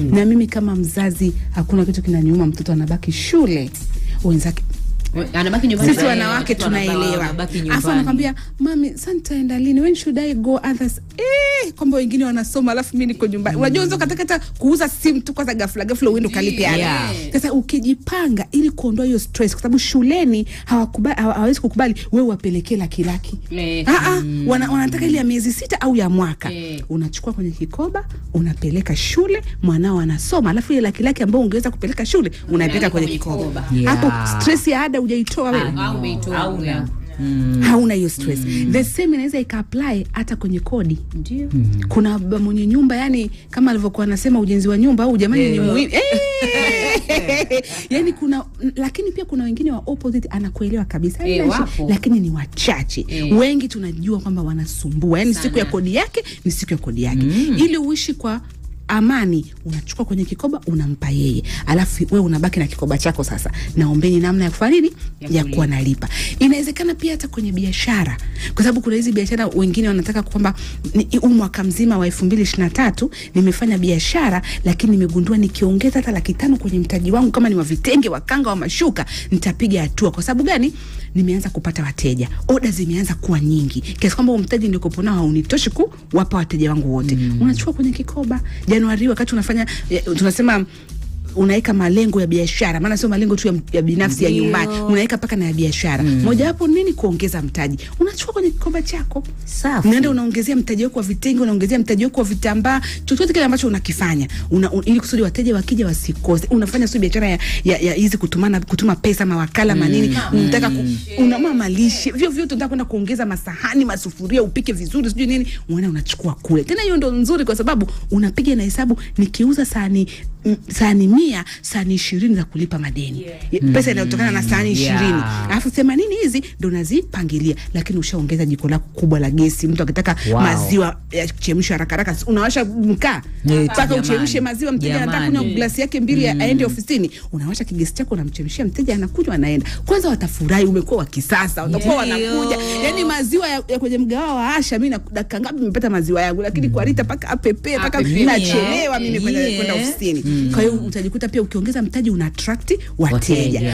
Na mimi kama mzazi, hakuna kitu kinaniuma mtoto anabaki shule wenzake We- anabaki nyumbani. sisi Eh, wanawake watoto wanabaki- tunaelewa, wanabaki afu nyumbani. anakwambia mami, sasa nitaenda lini? When should I go? Others eh, kwamba wengine wanasoma alafu mimi niko nyumbani. Unajua unaweza ukataka hata kuuza simu tu kwanza, ghafla ghafla uende ukalipe ada. Yeah. Sasa ukijipanga ili kuondoa hiyo stress, kwa sababu shuleni hawakubali, hawa- hawawezi kukubali wewe wapelekee laki laki Eh, Ah, ah, wana, wanataka ile ya miezi sita au ya mwaka Eh. unachukua kwenye kikoba unapeleka shule, mwanao anasoma, alafu ile laki laki ambayo ungeweza kupeleka shule unaipeleka kwenye kwenye kikoba. kikoba. Yeah. Hapo stress ya ada hujaitoa wewe au umeitoa Hauna. wewe. hauna hiyo stress the same inaweza ika-apply hata kwenye kodi Ndio. kuna baba mwenye nyumba yani kama alivyokuwa anasema ujenzi wa nyumba au jamani ni muhimu Eh! yani kuna lakini pia kuna wengine wa opposite anakuelewa kabisa Eh, Haina shi- wapo. lakini ni wachache Eh. wengi tunajua kwamba wanasumbua yani siku ya kodi yake ni siku ya kodi yake ili uishi kwa amani unachukua kwenye kikoba unampa yeye alafu we unabaki na kikoba chako sasa naombeni namna ya kufanya nini Ya ya kulipa. kuwa nalipa inawezekana pia hata kwenye biashara kwa sababu kuna hizi biashara wengine wanataka kwamba ni- huu mwaka mzima wa elfu mbili ishiri na tatu nimefanya biashara lakini nimegundua nikiongeza hata laki tano kwenye mtaji wangu kama ni wa vitenge wakanga wa mashuka nitapiga hatua kwa sababu gani nimeanza kupata wateja oda zimeanza kuwa nyingi kiasi kwamba huo mtaji nilikopo nao haunitoshi kuwapa wateja wangu wote unachukua kwenye kikoba januari wakati unafanya eh, tunasema unaweka malengo ya biashara, maana sio malengo tu ya, ya binafsi ya Ndio. nyumbani, unaweka mpaka na ya biashara. Mojawapo nini? Kuongeza mtaji. Unachukua kwenye kikoba chako, Safi. unaenda unaongezea mtaji wako wa vitenge, unaongezea mtaji wako wa vitambaa, chochote kile ambacho unakifanya una, un, ili kusudi wateja wakija wasikose. Unafanya sio biashara ya ya ya hizi kutumana kutuma pesa mawakala manini, unataka ku, unama malishe vyo vyote, unataka kwenda kuongeza masahani, masufuria, upike vizuri, sijui nini, unaenda unachukua kule. Tena hiyo ndo nzuri, kwa sababu unapiga na hesabu, nikiuza sahani m- sahani mia sahani ishirini za kulipa madeni yeah. pesa inayotokana na sahani Yeah. ishirini alafu themanini hizi ndo nazipangilia, lakini ushaongeza jiko lako kubwa la gesi. Mtu akitaka Wow. maziwa ya kuchemsha haraka haraka, si unawasha mkaa Eti mpaka jamani. uchemshe maziwa. Mteja anataka kunywa Jamani. glasi yake mbili mm. aende ofisini, unawasha kigesi chako, unamchemshia mteja, anakunywa, anaenda. Kwanza watafurahi, umekuwa wa kisasa, watakuwa Ndio. wanakuja. Yani maziwa ya, ya kwenye mgawa wa Asha, mi na- dakika ngapi nimepata maziwa yangu, lakini kwa Rita mpaka apepe mpaka Apepe. nachelewa mimi kwenda Yeah. kwenda ofisini. Kwa hiyo utajikuta pia ukiongeza mtaji una attract wateja. Wateja.